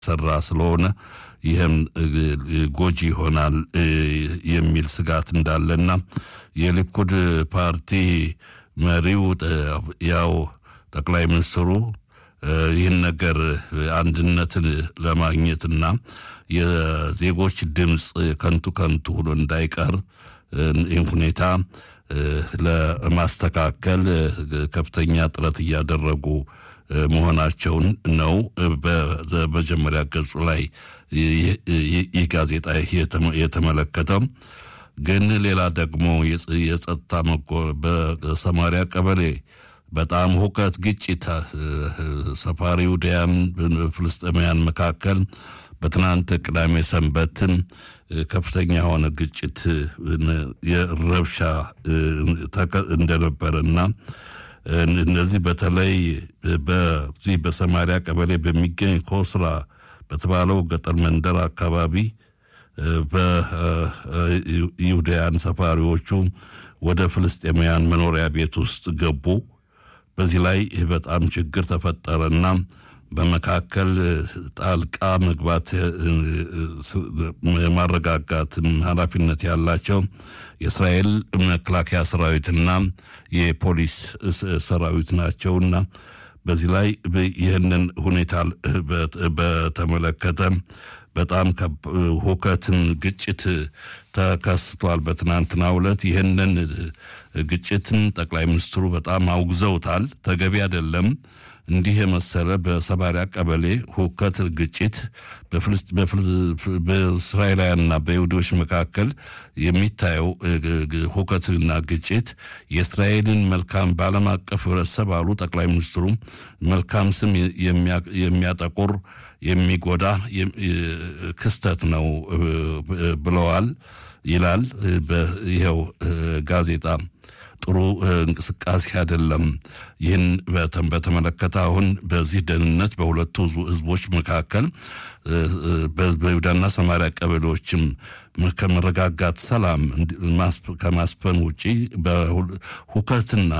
እየተሰራ ስለሆነ ይህም ጎጂ ይሆናል የሚል ስጋት እንዳለና የሊኩድ ፓርቲ መሪው ያው ጠቅላይ ሚኒስትሩ ይህን ነገር አንድነትን ለማግኘትና የዜጎች ድምፅ ከንቱ ከንቱ ሆኖ እንዳይቀር ይህን ሁኔታ ለማስተካከል ከፍተኛ ጥረት እያደረጉ መሆናቸውን ነው በመጀመሪያ ገጹ ላይ ይህ ጋዜጣ የተመለከተው። ግን ሌላ ደግሞ የጸጥታ በሰማሪያ ቀበሌ በጣም ሁከት፣ ግጭት ሰፋሪ ውዳያን ፍልስጤማውያን መካከል በትናንት ቅዳሜ ሰንበትን ከፍተኛ የሆነ ግጭት የረብሻ እንደነበረና እነዚህ በተለይ በዚህ በሰማሪያ ቀበሌ በሚገኝ ኮስራ በተባለው ገጠር መንደር አካባቢ በይሁዳያን ሰፋሪዎቹ ወደ ፍልስጤማውያን መኖሪያ ቤት ውስጥ ገቡ። በዚህ ላይ በጣም ችግር ተፈጠረና በመካከል ጣልቃ መግባት የማረጋጋትን ኃላፊነት ያላቸው የእስራኤል መከላከያ ሰራዊትና የፖሊስ ሰራዊት ናቸውና በዚህ ላይ ይህንን ሁኔታ በተመለከተ በጣም ሁከትን፣ ግጭት ተከስቷል። በትናንትናው ዕለት ይህንን ግጭትን ጠቅላይ ሚኒስትሩ በጣም አውግዘውታል። ተገቢ አይደለም። እንዲህ የመሰለ በሰማሪያ ቀበሌ ሁከት፣ ግጭት በእስራኤላውያንና በይሁዶች መካከል የሚታየው ሁከትና ግጭት የእስራኤልን መልካም በዓለም አቀፍ ህብረተሰብ አሉ ጠቅላይ ሚኒስትሩ መልካም ስም የሚያጠቁር የሚጎዳ ክስተት ነው ብለዋል ይላል ይኸው ጋዜጣ። ጥሩ እንቅስቃሴ አይደለም። ይህን በተመለከተ አሁን በዚህ ደህንነት በሁለቱ ህዝቦች መካከል በይሁዳና ሰማሪያ ቀበሌዎችም ከመረጋጋት ሰላም ከማስፈን ውጪ ሁከትና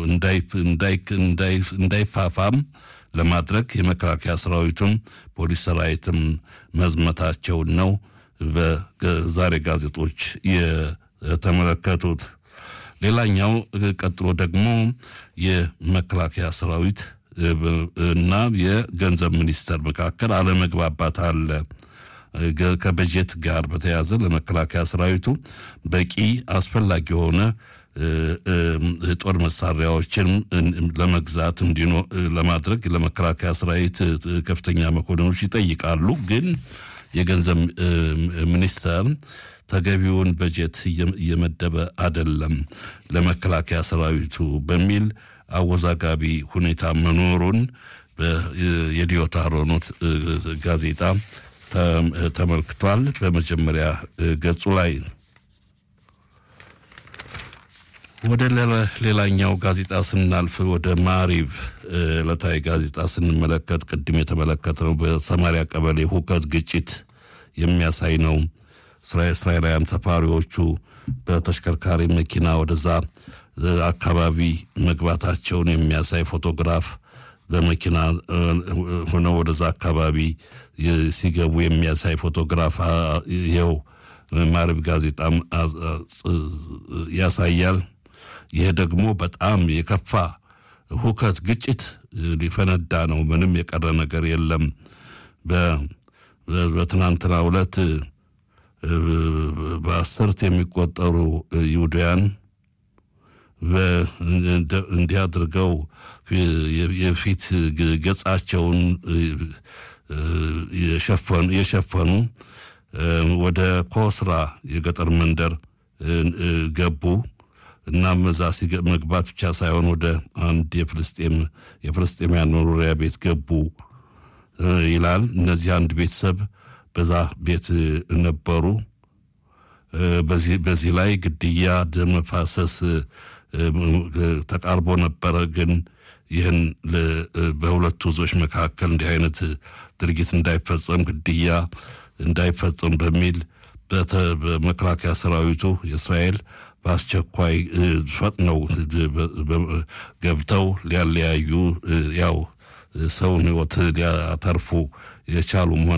እንዳይፋፋም ለማድረግ የመከላከያ ሰራዊቱም ፖሊስ ሰራዊትም መዝመታቸውን ነው በዛሬ ጋዜጦች የተመለከቱት። ሌላኛው ቀጥሎ ደግሞ የመከላከያ ሰራዊት እና የገንዘብ ሚኒስቴር መካከል አለመግባባት አለ። ከበጀት ጋር በተያያዘ ለመከላከያ ሰራዊቱ በቂ አስፈላጊ የሆነ ጦር መሳሪያዎችን ለመግዛት እንዲኖ ለማድረግ ለመከላከያ ሰራዊት ከፍተኛ መኮንኖች ይጠይቃሉ። ግን የገንዘብ ሚኒስቴር ተገቢውን በጀት እየመደበ አይደለም ለመከላከያ ሰራዊቱ በሚል አወዛጋቢ ሁኔታ መኖሩን የዲዮታ ሮኖት ጋዜጣ ተመልክቷል። በመጀመሪያ ገጹ ላይ ወደ ሌላኛው ጋዜጣ ስናልፍ ወደ ማሪቭ ዕለታዊ ጋዜጣ ስንመለከት ቅድም የተመለከትነው በሰማሪያ ቀበሌ ሁከት፣ ግጭት የሚያሳይ ነው። እስራኤላውያን ሰፋሪዎቹ በተሽከርካሪ መኪና ወደዛ አካባቢ መግባታቸውን የሚያሳይ ፎቶግራፍ በመኪና ሆነው ወደዛ አካባቢ ሲገቡ የሚያሳይ ፎቶግራፍ ይኸው ማሪቭ ጋዜጣም ያሳያል። ይህ ደግሞ በጣም የከፋ ሁከት፣ ግጭት ሊፈነዳ ነው። ምንም የቀረ ነገር የለም። በትናንትናው ዕለት በአስርት የሚቆጠሩ ይሁዳውያን እንዲህ አድርገው የፊት ገጻቸውን የሸፈኑ ወደ ኮስራ የገጠር መንደር ገቡ። እናም እዛ መግባት ብቻ ሳይሆን ወደ አንድ የፍልስጤም የፍልስጤማውያን መኖሪያ ቤት ገቡ ይላል። እነዚህ አንድ ቤተሰብ በዛ ቤት ነበሩ። በዚህ ላይ ግድያ፣ ደም መፋሰስ ተቃርቦ ነበረ። ግን ይህን በሁለቱ ህዝቦች መካከል እንዲህ አይነት ድርጊት እንዳይፈጸም፣ ግድያ እንዳይፈጸም በሚል በመከላከያ ሰራዊቱ የእስራኤል በአስቸኳይ ፈጥነው ገብተው ሊያለያዩ ያው ሰውን ህይወት ሊያተርፉ የቻሉ